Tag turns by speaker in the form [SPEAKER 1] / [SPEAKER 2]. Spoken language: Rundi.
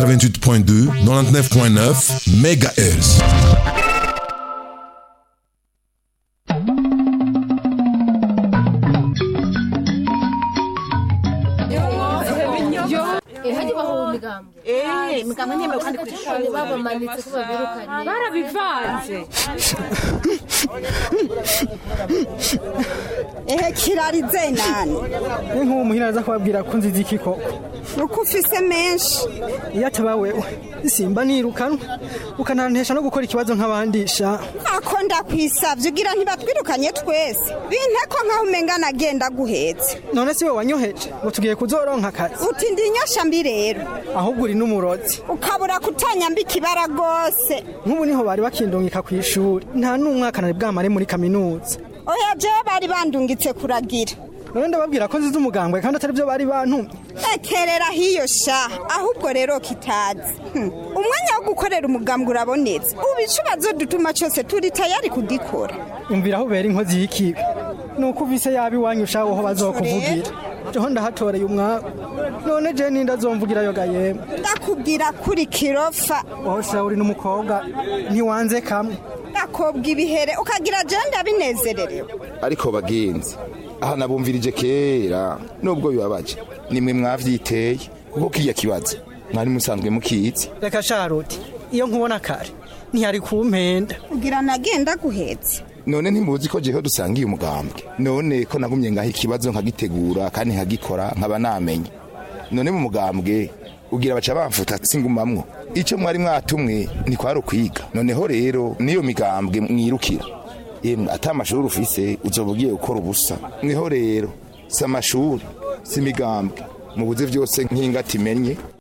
[SPEAKER 1] 88.2 99.9 MHz
[SPEAKER 2] Eh, imigambwe ntemewe kandi ku ishuri
[SPEAKER 3] babamanitse ko babirukanye
[SPEAKER 2] barabivanze
[SPEAKER 4] ehe kirarize nani
[SPEAKER 5] ni nk'uwo muhira aza kubabwira ko nzizi iki koko
[SPEAKER 4] uko ufise menshi
[SPEAKER 5] iyo ataba wewe simba nirukanwa ukanantesha no gukora ikibazo nk'abandi sha
[SPEAKER 4] ako ndakwisavye ugira ntibatwirukanye twese binte ko nkaho umenga nagenda guhetse
[SPEAKER 5] none si we wanyoheje ngo tugiye kuzoronka akazi
[SPEAKER 4] uti ndi inyosha mbi rero
[SPEAKER 5] ahubwo uri n'umurozi
[SPEAKER 4] ukabura kutanyamba ikibara rwose
[SPEAKER 5] nk'ubu niho bari bakindungika ku ishuri nta n'umwaka nari bwamare muri kaminuza
[SPEAKER 4] oya jewe bari bandungitse kuragira
[SPEAKER 5] none ndababwira ko nzize umugambwe kandi atari byo bari bantumye
[SPEAKER 4] ekerera hiyo sha ahubwo rero kitazi Hmm. umwanya wo gukorera umugambwe urabonetse ubu icubazo dutuma cyose turi tayari kudikora
[SPEAKER 5] umvira aho ubera inkozi y'ikibi ni uko uvise yaba iwanyu ushaho ho bazokuvugira jeho ndahatoreye umwaku none je ninde azomvugirayo ga yemwe
[SPEAKER 4] ndakubwira kuri kirofa
[SPEAKER 5] wowe sha uri n'umukobwa ntiwanze kamwe
[SPEAKER 4] ndakobwa ibihere ukagira jewe ndabinezererewe
[SPEAKER 6] ariko bagenzi aha nabumvirije kera nubwo bibabaje nimwe mwavyiteye kuko kiya kibazo mwari musanzwe mukizi
[SPEAKER 5] reka sharuti iyo nkubona kare ntiyari kumpenda
[SPEAKER 4] kugira nagenda guhetse
[SPEAKER 6] none ntimuzi ko jeho dusangiye umugambwe none ko nagumye ngaho ikibazo nkagitegura kandi nkagikora nkaba namenye none mu mugambwe ugira baca bamfuta singumamwo ico mwari mwatumwe ntikwari ukwiga noneho rero niyo migambwe mwirukira yemwe ata amashuri ufise uzoba ugiye gukora ubusa niho rero si amashuri si imigambwe mubuze vyose nk'ingati imenye